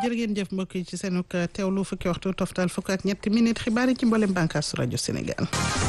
jërë ngeen jëf mbokk yi ci seenug teewlu fukki waxtu toftal fukk ak ñetti minute xibaar yi ci mboolem bànqaasu rajo Sénégal.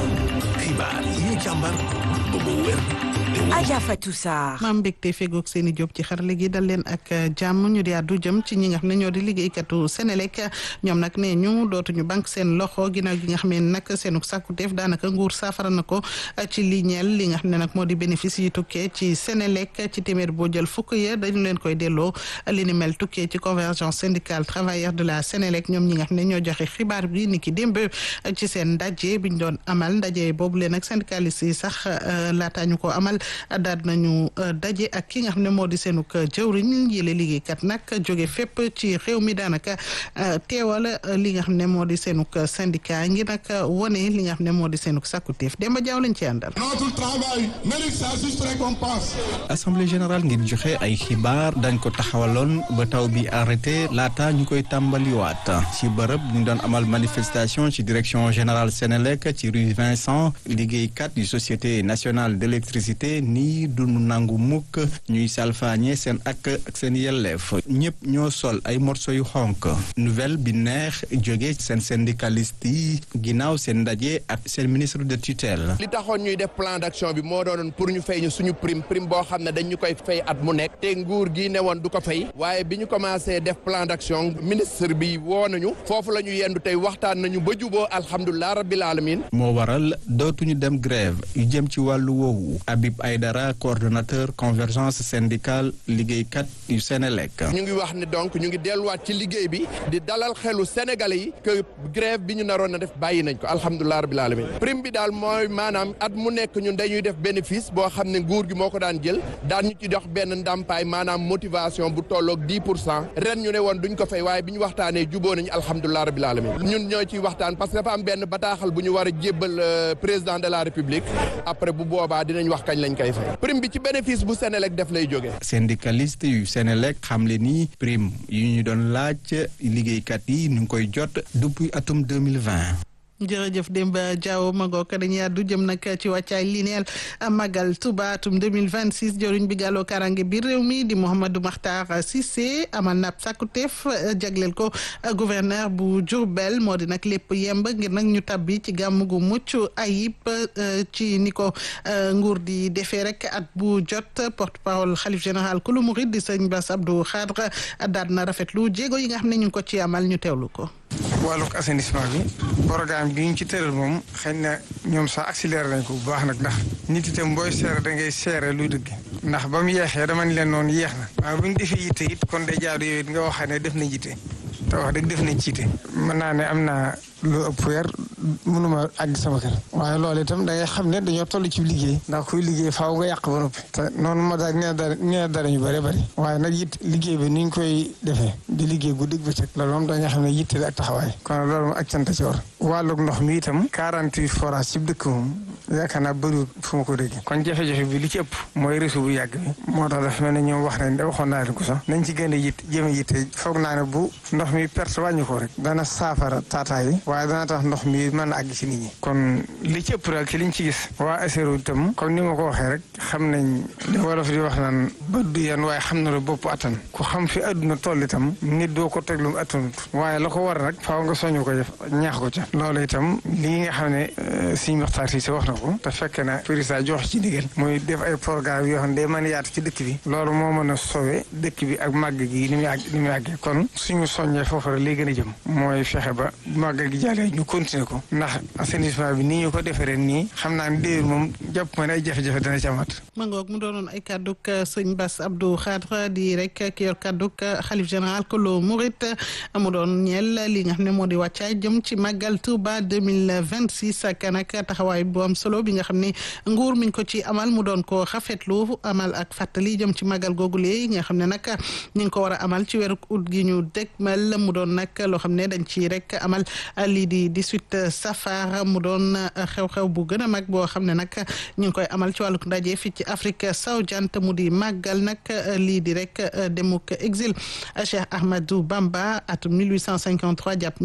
xibaar yi càmbar ba mu wér. Adja Fatou Sarr. maam mbégte fegoog seen i jóg ci xarale gi dal leen ak jàmm ñu di àddu jëm ci ñi nga xam ne ñoo di liggéeykatu Sénélec ñoom nag ne ñu dootuñu banque seen loxo ginnaaw gi nga xam ne nag seenu sàkkuteef daanaka nguur saafara na ko ci li ñeel li nga xam ne nag moo di bénéfice yi tukkee ci Sénélec ci téeméer boo jël fukk ya dañu leen koy delloo li ni mel tukkee ci convergence syndicale travailleurs de la Sénélec ñoom ñi nga xam ne ñoo joxe xibaar bi ni ki démb ci seen ndaje biñ doon amal ndaje boobu leen ak syndicaliste yi sax laataa ñu ko amal daal nañu daje ak ki nga xam ne moo di seenug jëwriñ yële liggéeykat nag jóge fépp ci réew mi daanaka teewal li nga xam ne moo di seenug syndicat ngi nag wone li nga xam ne moo di seenug sàkkuteef Demba Jaaw lañ ci àndal. Notre travail mérite sa juste récompense. assemblée générale ngir joxe ay xibaar dañ ko taxawaloon ba taw bi arrêté laata ñu koy tàmbaliwaat ci bërëb ñu doon amal manifestation ci direction générale Sénélec ci rue Vincent liggéeykat yu société nationale d'électricité nii dunu nangu mukk ñuy salfaañe seen ak ak seen yelleef ñëpp ñoo sol ay morso yu xonk nouvelle bi neex jóge seen syndicaliste yi ginnaaw seen ndaje ak seen ministre de tutelle li taxoon ñuy def plan d'action bi moo doonoon pour ñu fay ñu suñu prime prime boo xam ne dañ ñu koy fay at mu nekk te nguur gi ne woon du ko fay waaye bi ñu commencé def plan d'action ministre bi woo nañu foofu la ñu yendu tey waxtaan nañu ba juboo alhamdulilah rabbil alamin moo waral dootuñu dem grève yu jëm ci wàllu woowu Habib Aydara coordonnateur convergence syndicale liggéeykat yu Sénélec ñu ngi wax ne donc ñu ngi delluwaat ci liggéey bi di dalal xelu sénégalais yi que grève bi ñu naroon na def bàyyi nañ ko alhamdulilah rabbil alamin prime bi daal mooy maanaam at mu nekk ñun dañuy def bénéfice boo xam ne nguur gi moo ko daan jël daan ñu ci dox benn ndàmpaay maanaam motivation bu tolloog 10 pour cent ren ñu ne woon duñ ko fay waaye bi ñu waxtaanee juboo nañu alhamdulilah rabbil alamin ñun ñoo ciy waxtaan parce que dafa am benn bataaxal bu ñu war a jébbal président de la république après bu boobaa dinañ wax kañ lañ koy fay prime bi ci bénéfice bu Sénélec def lay jógee. syndicaliste yu Sénélec xamle ni prime yu ñu doon laaj liggéeykat yi ñu ngi koy jot depuis atum 2020 jërëjëf Demba Diaw Magog dañuy àddu jëm nag ci wàccaay li neel Magal Touba atum 2026 jëriñ bi gàlloo karange bi réew mi di Mouhamadou Makhtar Cissé amal na ab sàkkuteef jagleel ko gouverneur bu Diourbel moo di nag lépp yemb ngir nag ñu tabbi ci gàmm gu mucc ayib ci ni ko nguur di defee rek at bu jot porte parole xalif général kulu murid di sëñ Bass Abdou Khadre daal na rafetlu jéego yi nga xam ne ñu ngi ko ci amal ñu teewlu ko. wàllug assainissement bi programme bi ñu ci tëral moom xëy na ñoom sax accéléré nañ ko bu baax nag ndax nit itam booy seere da ngay seere luy dëgg ndax ba mu yeexee dama ni leen noonu yeex na waaye bu ñu defee yitte it kon day jaadu yooyu nga waxee ne def nañ yitte te wax dëgg def nañ ci yitte mën naa ne am naa lu ëpp weer mënuma àgg sama kër waaye loolu itam da ngay xam ne dañoo toll ci liggéey ndax kuy liggéey faaw nga yàq ba noppi te noonu ma daal nee dara nee dara ñu bëri bëri waaye nag it liggéey bi ni ñu koy defee di liggéey guddi bëccëg loolu moom dañoo xam ne yitte ak taxawaay kon loolu moom ak cant ci war wàllug ndox mi itam 48 forage ci dëkk moom yaakaar naa bëriwul fu ma ko déggee kon jafe-jafe bi li ci ëpp mooy réseau bu yàgg bi moo tax dafa mel ne ñoom wax nañ da waxoon naa leen ko sax nañ ci gën a yitt jëm a yitte foog naa ne bu ndox mi perte wàññi ko rek dana saafara taataay yi waaye dana tax ndox mi mën a àgg ci nit ñi kon li ci ëpp rek ci liñ ci gis waa ASERO itam comme ni ma ko waxee rek xam nañ li wolof di wax naan bët du yan waaye xam na lu bopp attan ku xam fi àdduna toll itam nit doo ko teg lu mu attanut waaye la ko war rek faaw nga soñu ko def ñaax ko ca loolu itam lii nga xam ne suñu waxtaan si wax na ko te fekk na président jox ci ndigal muy def ay programme yoo xam ne day mën a yaatu ci dëkk bi loolu moo mën a sowe dëkk bi ak màgg gi ni muy àgg ni muy àggee kon suñu soññee foofu rek lay gën a jëm mooy fexe ba màgg gi jàllee ñu continuer ko ndax assainissement bi ni ñu ko defaree nii xam naa ne déwén moom jàpp ma ne ay jafe-jafe dana ci amaat. ma ngoog mu doonoon ay kàdduk sëñ Bass Abdou Khadre di rek ki yor kàdduk xalif général kolo Murit mu doon ñeel li nga xam ne moo di wàccaay jëm ci màggal Touba 2026 ak nag taxawaay bu am solo bi nga xam ne nguur miñ ko ci amal mu doon ko xafetlu amal ak fàttali jëm ci màggal googule yi nga xam ne nag ñu ngi ko war a amal ci weeru ut gi ñu dégmal mu doon nag loo xam ne dañ ci rek amal lii di 18 safar mu doon xew-xew bu gën a mag boo xam ne nag ñu ngi koy amal ci wàlluk ndaje fii ci Afrique sowu-jant mu di màggal nag lii di rek demuk exil Cheikh Ahmadou Bamba atum 1853 jàpp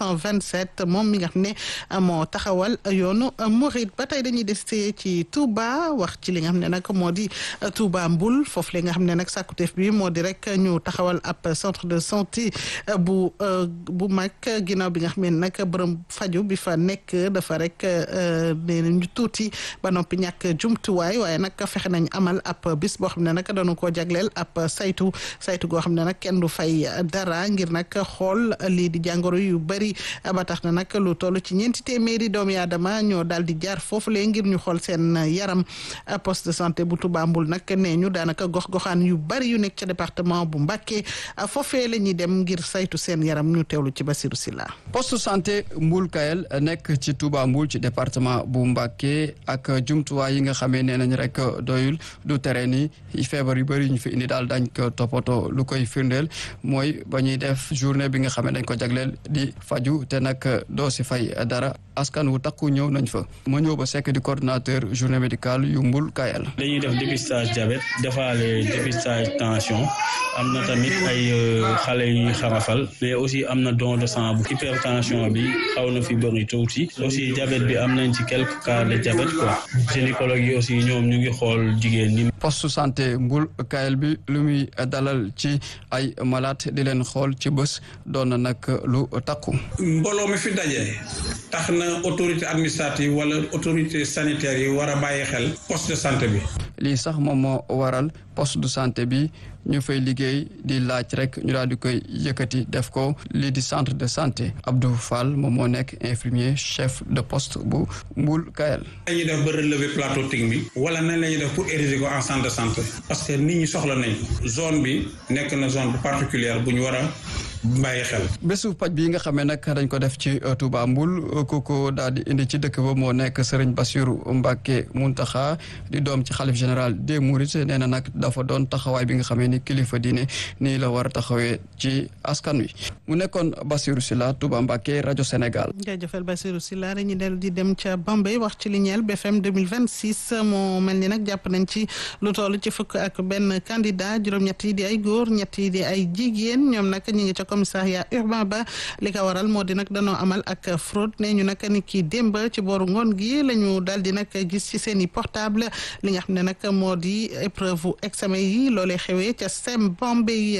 1927 moom mi nga xam ne moo taxawal yoonu Mouride ba tey dañuy des ci Touba wax ci li nga xam ne nag moo di Touba Mbul foofu li nga xam ne nag sàkkuteef bi moo di rek ñu taxawal ab centre de santé bu bu mag ginnaaw bi nga xam ne nag bërëm faju bi fa nekk dafa rek nee ñu tuuti ba noppi ñàkk jumtuwaay waaye nag fexe nañ amal ab bis boo xam ne nag dañu koo jagleel ab saytu saytu goo xam ne nag kenn du fay dara ngir nag xool lii di jàngoro yu bëri ba tax na nag lu toll ci ñeenti téeméeri doomi aadama ñoo daal di jaar foofu lee ngir ñu xool seen yaram poste de santé bu Touba Mbul nag nee ñu daanaka gox-goxaan yu bëri yu nekk ca département bu Mbacké foofee la ñuy dem ngir saytu seen yaram ñu teewlu ci Basirou Silla poste santé Mbul Kayel nekk ci Touba Mbul ci département bu Mbacké ak jumtuwaay yi nga xamee nee nañ rek doyul du tere ni feebar yu bëri ñu fi indi daal dañ ko toppatoo lu koy firndeel mooy ba ñuy def journée bi nga xam ne dañ ko jagleel di faju te nag doo si fay dara askan wu takku ñëw nañ fa ma ñëw ba sekk di coordonnateur journée médicale yu Mbul Kayel dañuy def dépistage diabète defaale dépistage tension am na tamit ay xale yu xarafal mais aussi am na don de sang bu hypertension bi xaw na fi bëri tuuti aussi diabète bi am nañ ci quelques cas de diabète quoi gynécologue yi aussi ñoom ñu ngi xool jigéen ñi. poste santé Mbul Kayel bi lu muy dalal ci ay malade di leen xool ci bés doon na nag lu takku. mbooloo mi fi daje tax na autorité administrative wala autorité sanitaire yi war a bàyyi xel poste de santé bi. lii sax moom moo waral poste de santé bi ñu fay liggéey di laaj rek ñu daal di koy yëkkati def ko lii di centre de santé Abdou Fall moom moo nekk infirmier chef de poste bu Mbul Kayel. nañuy def ba relever plateau technique wala nañ la ñuy def pour ériger ko en centre de santé parce que nit ñi soxla nañ zone bi nekk na zone bu particulière bu ñu war a bàyyi xel. bésu paj bi nga xamee nag dañ ko def ci Touba Mbul ku ko daal di indi ci dëkk ba moo nekk Serigne Bassirou Mbacké Muntaxa di doom ci xalif général des Mourides nee na nag dafa doon taxawaay bi nga xamee ni kilifa diine nii la war a taxawee ci askan wi mu nekkoon Bassirou Sylla Touba Mbacké rajo Sénégal. jaajëfal Bassirou Sylla dañuy dellu di dem ca Bambey wax ci li ñeel BFM 2026 moo mel ni nag jàpp nañ ci lu toll ci fukk ak benn candidat juróom-ñett yi di ay góor ñett yi di ay jigéen ñoom nag ñi ngi ca commissariat urbain ba li ko waral moo di nag danoo amal ak fraude ne ñu nag ni kii démb ci booru ngoon gi la ñu daal di nag gis ci seen i portable li nga xam ne nag moo di épreuve examen yi loolee xewee ca SEM Bambey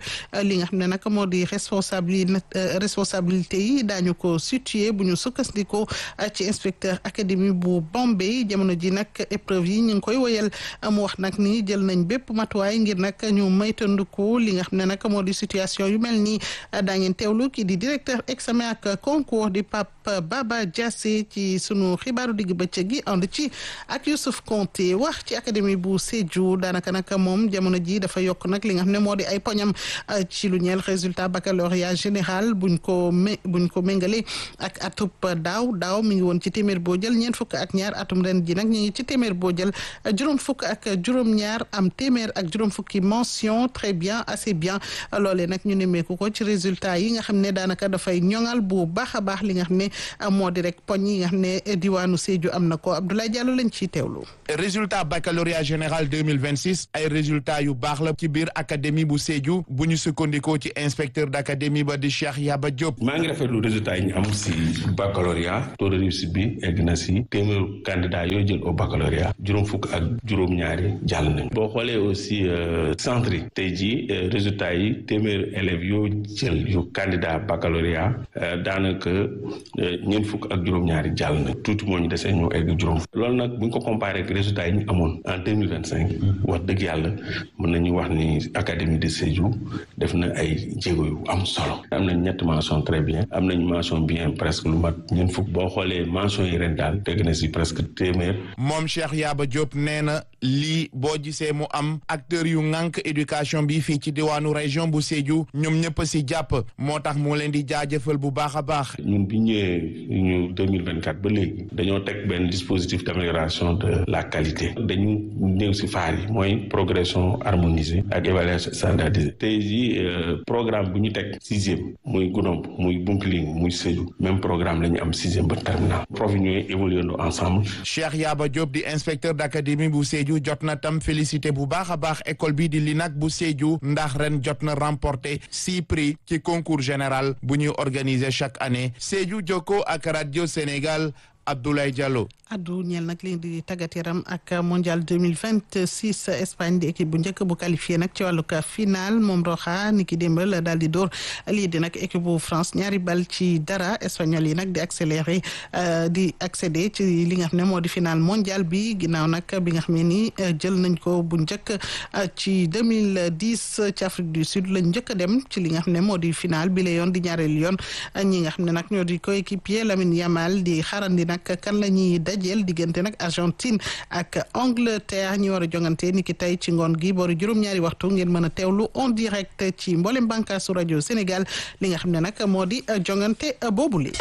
2 li nga xam ne nag moo di responsabili responsabilité yi daañu ko situé bu ñu sukkandikoo ci inspecteur académie bu Bambey jamono ji nag épreuve yi ñu ngi koy woyal mu wax nag ni jël nañ bépp matuwaay ngir nag ñu maytandiku li nga xam ne nag moo di situation yu mel nii daa ngeen teewlu kii di directeur examen ak concours di Pape Baba Diassé ci sunu xibaaru digg bëccëg gi ànd ci ak Youssouf Konté wax ci académie bu Sédhiou daanaka nag moom jamono ji dafa yokk nag li nga xam ne moo di ay poñam ci lu ñeel résultat baccalauréat général buñ ko mé buñ ko méngale ak atub daaw daaw mi ngi woon ci téeméer boo jël ñeent fukk ak ñaar atum ren ji nag ñu ngi ci téeméer boo jël juróom fukk ak juróom-ñaar am téeméer ak juróom fukki mention très bien assez bien loolee nag ñu nemmeeku ko ci résultat yi nga xam ne daanaka dafay ñoŋal bu baax a baax li nga xam ne moo di rek poñ yi nga xam ne diwaanu Sédhiou am na ko Abdoulaye Diallo lañ ciy teewlu. résultat baccalauréat général 2026 ay résultats yu baax la ci biir académie bu Sédhiou bu ñu sukkandikoo ci inspecteur d' académie ba di Cheikh Yaba Diop. maa ngi rafetlu résultat yi ñu am si baccalauréat taux de réussite bi egg na si téeméeru candidat yooyu jël au baccalauréat juróom fukk ak juróom-ñaari jàll nañ boo xoolee aussi centre yi tey jii résultat yi téeméeru élèves yoo jël yu candidat baccalauréat daanaka ñeent fukk ak juróom-ñaari jàll nañ tuuti moo ñu desee ñoo egg juróom fukk loolu nag bu ñu ko comparé ak résultat yi ñu amoon en deux mille vingt cinq wax dëgg yàlla mën nañu wax ni académie de Sédhiou def na ay jéego yu am solo am nañ ñetti mention très bien am nañ mention bien presque lu mat ñeent fukk boo xoolee mention yi ren daal teg na si presque téeméer moom Cheikh Yaba Diop nee na lii boo gisee mu am acteur yu ŋànk éducation bi fii ci diwaanu région bu Sédhiou ñoom ñëpp ñëpp si jàpp moo tax moo leen di jaajëfal bu baax a baax. ñun bi ñëwee ñu 2024 ba léegi dañoo teg benn dispositif d'amélioration de la qualité dañu néew si faar yi mooy progression harmonisée ak évaluation standardisée tey jii programme bu ñu teg sixième muy Goudomp muy Bounkiling muy Sédhiou même programme la ñu am sixième ba terminal prof yi ñooy évoluer ensemble. Cheikh Yaba Diop di inspecteur d'académie bu Sédhiou jot na tam félicité bu baax a baax école bi di LINAC bu Sédhiou ndax ren jot na remporté six prix ci concours général bu ñuy organiser chaque année Sédhiou Jokko ak radio Sénégal Abdoulaye Diallo. addu ñeel nag li di tàggat yaram ak mondial 2026 Espagne di équipe bu njëkk bu qualifié nag ci wàllug final moom Roxa ni ki démb la daal di dóor lii di nag équipe bu France ñaari bal ci dara espagnol yi nag di accéléré di accéder ci li nga xam ne moo di final mondial bi ginnaaw nag bi nga xam ne ni jël nañ ko bu njëkk ci 2010 ci Afrique du Sud lañ njëkk a dem ci li nga xam ne moo di final bi la yoon di ñaareelu yoon ñi nga xam ne nag ñoo di coéquipier Lamine Yamal di xarandi nag kan la ñuy dajeel diggante nag Argentine ak Angleterre ñi war a jongante ni ki tey ci ngoon gi boori juróom-ñaari waxtu ngeen mën a teewlu en direct ci mboolem bànkaasu rajo Sénégal li nga xam ne nag moo di jongante boobule.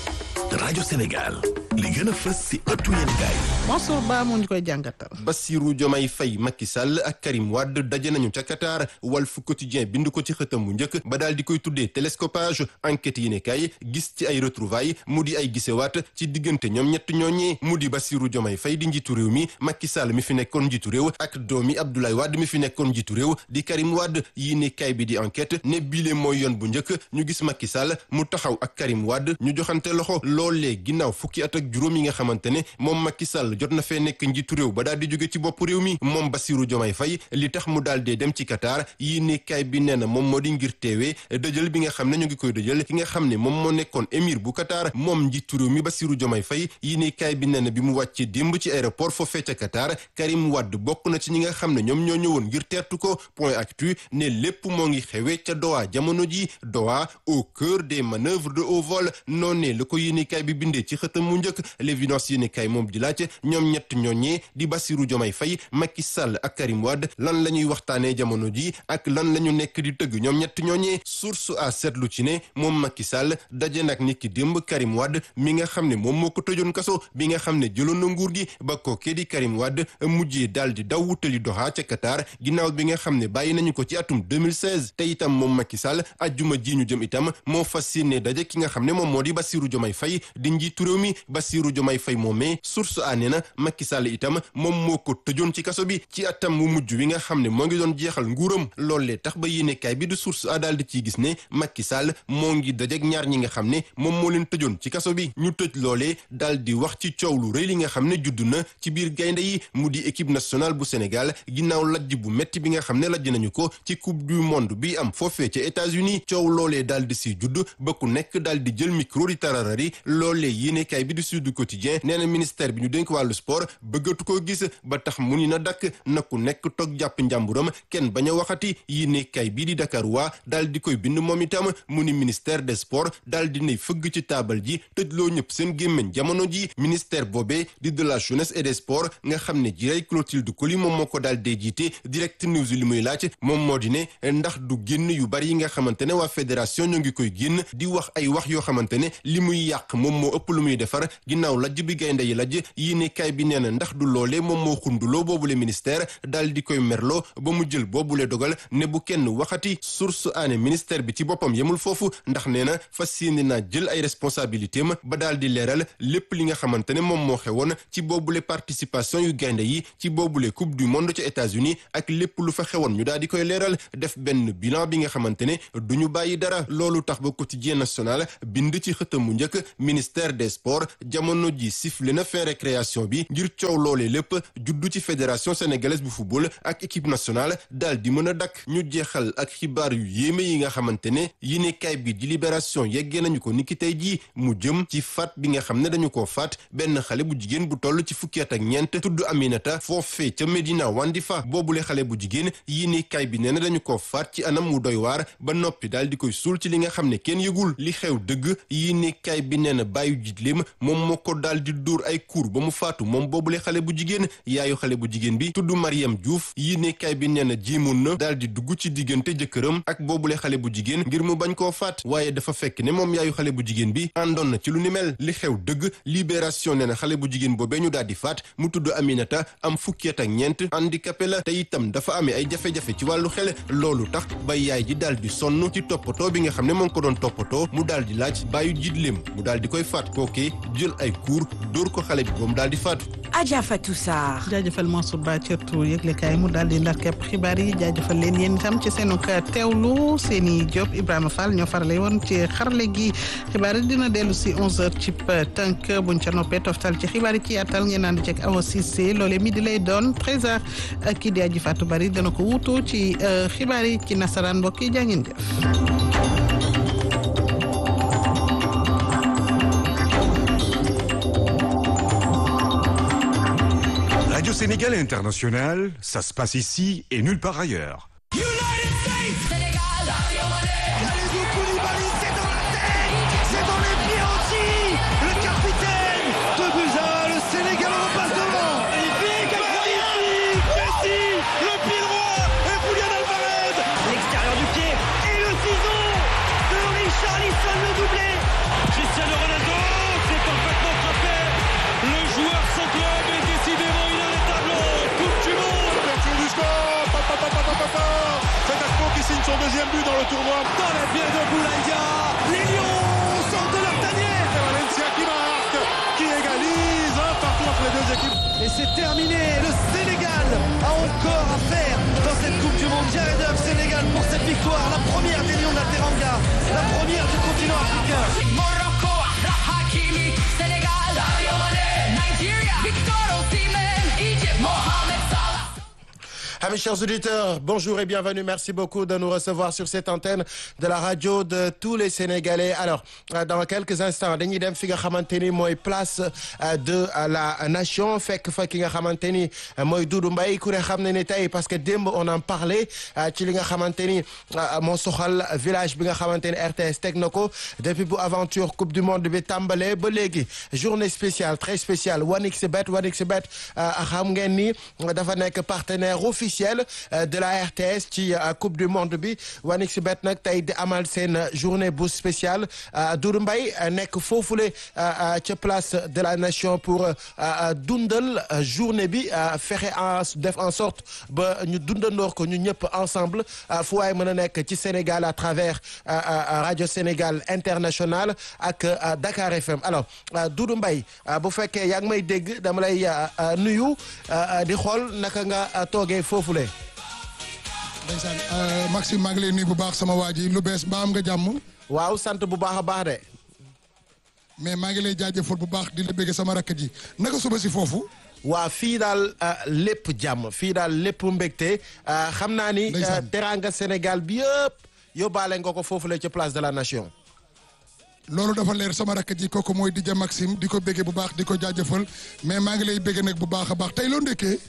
rajo Sénégal li gën a fës si ëttu yéen gaay Mansour Ba moo ñu koy jàngatal. Bassirou Diomaye Faye Macky Sall ak Karim Wade daje nañu ca Qatar Walf Quotidien bind ko ci xëtam mu njëkk ba daal di koy tuddee télescopage enquête yi ne kay gis ci ay retrouvailles mu di ay gisewaat ci diggante ñoom ñett ñooñee mu di Bassirou Diomaye Faye di njiitu réew mi Macky Sall mi fi nekkoon njiitu réew ak doomi Abdoulaye Wade mi fi nekkoon njiitu réew di Karim Wade yi ne kay bi di enquête ne bile mooy yoon bu njëkk ñu gis Macky Sall mu taxaw ak Karim Wade ñu joxante loxo loolee ginnaaw fukki at ak juróom yi nga xamante ne moom Macky Sall jot na fee nekk njiitu réew ba daal di jóge ci bopp réew mi moom Bassirou Diomaye Faye li tax mu daal dee dem ci Qatar yii ne kaay bi nee na moom moo di ngir teewee dëjël bi nga xam ne ñu ngi koy dëjël ki nga xam ne moom moo nekkoon émir bu Qatar moom njiitu réew mi Bassirou Diomaye Faye yii ne kaay bi nee na bi mu wàccee démb ci aéroport foofee ca Qatar Karim Wade bokk na ci ñi nga xam ne ñoom ñoo ñëwoon ngir teertu ko point actu ne lépp moo ngi xewee ca Doha jamono ji Doha au cœur des manœuvres de haut vol noonee la ko yéene kaay bi bindee ci xëtam mu njëkk l'évidence yéene kaay moom di laaj ñoom ñett ñooñee di Bassirou Diomaye Faye Macky Sall ak Karim Wade lan la ñuy waxtaanee jamono ji ak lan la ñu nekk di tëgg ñoom ñett ñooñee source a seetlu ci ne moom Macky Sall daje nag nit ki démb Karim Wade mi nga xam ne moom moo ko tëjoon kaso bi nga xam ne jëloon na nguur gi ba kookee di Karim Wade mujjee daal di daw wutali Doha ca Qatar ginnaaw bi nga xam ne bàyyi nañu ko ci atum 2016 te itam moom Macky Sall ajjuma ji ñu jëm itam moo fas yéene daje ki nga xam ne moom moo di Bassirou Diomaye Faye di njiitu réew mi Bassirou Diomaye Faye moomee source a nee na Macky Sall itam moom moo ko tëjoon ci kaso bi ci atam mu mujj wi nga xam ne moo ngi doon jeexal nguuram loolee tax ba yéenekaay bi di source a daal di ciy gis ne Macky Sall moo ngi dajeek ñaar ñi nga xam ne moom moo leen tëjoon ci kaso bi ñu tëj loolee daal di wax ci coow lu rëy li nga xam ne judd na ci biir gaynde yi mu di équipe nationale bu Sénégal ginnaaw lajj bu metti bi nga xam ne lajj nañu ko ci coupe du monde bi am foofee ca États-Unis coow loolee daal di si judd ba ku nekk daal di jël micro di tararari loolee yéenekaay bi di Sud Quotidien nee na ministère bi ñu dénk wàllu sport bëggatu ko gis ba tax mu ni na dakk na ku nekk toog jàpp njàmburam kenn bañ a waxati yéenekaay bii di Dakar waa daal di koy bind moom itam mu ni ministère des sports daal di ne fëgg ci taabal ji tëjloo ñëpp seen gémmiñ jamono ji ministère boobee di de la jeunesse et des sports nga xam ne jiray Clotilde Coly moom moo ko daal dee jiite direct news li muy laaj moom moo di ne ndax du génn yu bari yi nga xamante ne waa fédération ñoo ngi koy génn di wax ay wax yoo xamante ne li muy yàq moom moo ëpp lu muy defar ginnaaw lajj bi gaynde yi lajj yéenekaay bi nee na ndax du loolee moom moo xunduloo boobule ministère daal di koy merloo ba mu jël boobule dogal ne bu kenn waxati source aane ministère bi ci boppam yemul foofu ndax nee na fas yéene naa jël ay responsabilité am ba daal di leeral lépp li nga xamante ne moom moo xewoon ci boobule participation yu gaynde yi ci boobule coupe du monde ca États-Unis ak lépp lu fa xewoon ñu daal di koy leeral def benn bilan bi nga xamante ne du ñu bàyyi dara loolu tax ba quotidien national bind ci xëtam mu njëkk ministère des sports jamono ji sifflé na fin récréation bi ngir coow loolee lépp juddu ci fédération sénégalaise bu football ak équipe nationale daal di mën a dakk ñu jeexal ak xibaar yu yéeme yi nga xamante ne yéenekaay bi di libération yeggee nañu ko niki tey jii mu jëm ci faat bi nga xam ne dañu koo faat benn xale bu jigéen bu toll ci fukki at ak ñeent tudd Aminata foofee ca Medina Wandifa boobule xale bu jigéen yéenekaay bi nee na dañu koo faat ci anam mu doy waar ba noppi daal di koy suul ci li nga xam ne kenn yëgul li xew dëgg yéenekaay bi nee na bàyyu jiitleem moom moom moo ko daal di dóor ay kuur ba mu faatu moom boobule xale bu jigéen yaayu xale bu jigéen bi tudd Mariam Diouf yi nekkaay bi nee na jéemoon na daal di dugg ci diggante jëkkëram ak boobule xale bu jigéen ngir mu bañ koo faat waaye dafa fekk ne moom yaayu xale bu jigéen bi àndoon na ci lu ni mel li xew dëgg libération nee na xale bu jigéen boobee ñu daal di faat mu tudd Aminata am fukki at ak ñeent handicapé la te itam dafa amee ay jafe-jafe ci wàllu xel loolu tax ba yaay ji daal di sonn ci toppatoo bi nga xam ne moo ngi ko doon toppatoo mu daal di laaj bàyyu jiitleem mu daal di koy faat kookee jël ay kuur dóor ko xale bi ba mu daal di faatu. Adja Fatou Sarr. jaajëfal Mansour Ba cërtu yëglekaay mu daal di ndar képp xibaar yi jaajëfal leen yéen itam ci seenu teewlu seeni Diop Ibrahima Fall ñoo farale woon ci xarale gi xibaar yi dina dellu si 11h ci tënk buñ ca noppee toftal ci xibaar yi ci yaatal ngeen naan ceeg Awa Cissé loolee midi lay doon 13h kii di aji Fatou Bari dana ko wuutu ci xibaar yi ci nasaraan mbokk yi jaa ngeen jëf. Radio Sénégal International, ça se passe ici et nulle part ailleurs. son deuxième but dans le tournoi. Dans les pieds de Boulaïdia, les Lions sortent de leur tanière. C'est Valencia qui marque, qui égalise un partout entre les deux équipes. Et c'est terminé. Le Sénégal a encore à faire dans cette Coupe du Monde. Jared Huff, Sénégal pour cette victoire, la première des Lions de la Teranga, la première du continent africain. Morocco, Hakimi, Sénégal, Sadio Mané, Nigeria, Victor Osimhen, Egypt, Mohamed Salah. Amis chers auditeurs, bonjour et bienvenue. Merci beaucoup de nous recevoir sur cette antenne de la radio de tous les Sénégalais. Alors, dans quelques instants, dañuy dem fi nga xamante ni mooy place de la nation fekk fa ki nga xamante ni mooy Doudou Mbaye ku ne xam ne ni tey parce que démb on en parlait ci li nga xamante ni moo soxal village bi nga xamante ni RTS teg na ko depuis bu aventure coupe du monde bi tàmbalee ba léegi journée spéciale très spéciale 1xBet 1xBet xam ngeen ni dafa nekk partenaire officiel de la RTS ci coupe du monde bi 1xBet nag tey di amal seen journée bu spéciale Doudou Mbaye nekk foofule ca place de la nation pour dundal journée bi fexe en def en sorte ba ñu dundandoor ko ñu ñëpp ensemble fu waay mën a nekk ci Sénégal à travers radio Sénégal international ak Dakar FM alors Doudou Mbaye bu fekkee yaa ngi may dégg dama lay nuyu di xool naka nga toogee foofule. ndeysaan Maxime maa ngi lay nuyu bu baax sama waa ji lu bees mbaa am nga jàmm. waaw sant bu baax a baax de. mais maa ngi lay jaajëfal bu baax di la bëgg sama rakk ji naka suba si foofu. waa fii daal lépp jàmm fii daal lépp mbégte xam naa ni. teranga Sénégal bi yëpp yóbbaale nga ko foofule ci place de la nation. loolu dafa leer sama rakk ji kooku mooy DJ Maxime di ko bëggee bu baax di ko jaajëfal mais maa ngi lay bëgg nag bu baax a baax tey loo ndekkee.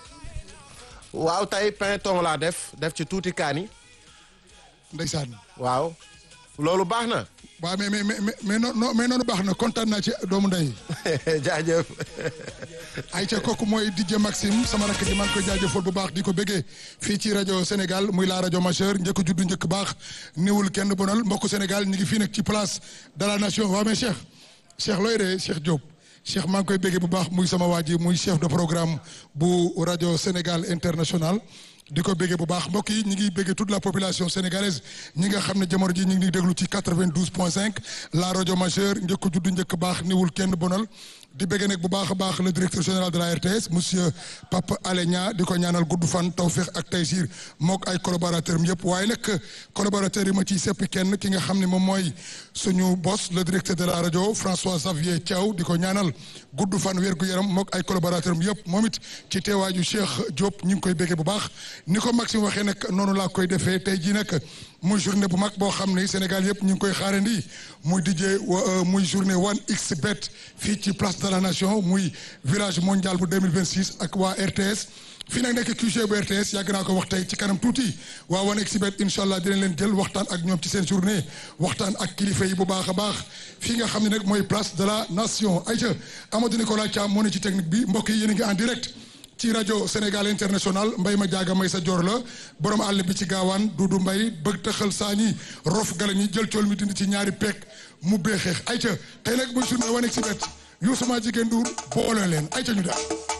waaw tey pinton laa def def ci tuuti kaani. ndeysaan. waaw loolu baax na. waaw mais mais mais mais noonu mais noonu baax na kontaan naa ci doomu ndey. jaajëf. ayca kooku mooy DJ Maxime sama rakk ji maa ngi koy jaajëfal bu baax di ko bëggee fii ci rajo Sénégal muy la rajo majeure njëkk juddu njëkk baax niwul kenn bonal mbokku Sénégal ñu ngi fii nag ci place de la nation waaw mais Cheikh Cheikh looy ree Cheikh Diop. Cheikh maa ngi koy béggee bu baax muy sama waa ji muy chef de programme bu rajo Sénégal international di ko béggee bu baax mbokk yi ñi ngi béggee toute la population sénégalaise ñi nga xam ne jamono ji ñu ngi déglu ci 92 point 5 la rajo majeure njëkk juddu njëkk baax niwul kenn bonal di béggee nag bu baax a baax le directeur général de la RTS monsieur Papa Alé Niang di ko ñaanal gudd fan tawféex ak taysir mook ay collaborateurs am yëpp waaye nag collaborateurs yi ma ciy seppi kenn ki nga xam ne moom mooy suñu boss le directeur de la rajo François Xavier Thiaw di ko ñaanal gudd fan wér gu yaram mook ay collaborateurs am yëpp moom it ci teewaaju Cheikh Diop ñu ngi koy béggee bu baax ni ko Maxime waxee nag noonu laa koy defee tey jii nag muy journée bu mag boo xam ne Sénégal yëpp ñu ngi koy xaarandi muy DJ muy journée 1xBet fii ci place de la nation muy village mondial bu 2026 ak waa RTS fii nag nekk QG bu RTS yàgg naa ko wax tey ci kanam tuuti waa wane exhibit incha allah dinañ leen jël waxtaan ak ñoom ci seen journée waxtaan ak kilifa yi bu baax a baax fii nga xam ne nag mooy place de la nation ayca Amadou Nicolas Thiam moo ne ci technique bi mbokk yi yéen a ngi en direct ci rajo Sénégal international mbay ma jaaga may sa joor la borom àll bi ci gaawaan Dudu Mbay bëgg tëxal saañi rof gala ñi jël cool mi dindi ci ñaari pekk mu beexeex ayca tey nag muy journée wane exhibit Youssou ma jigéen Ndour boole leen ayca ñu def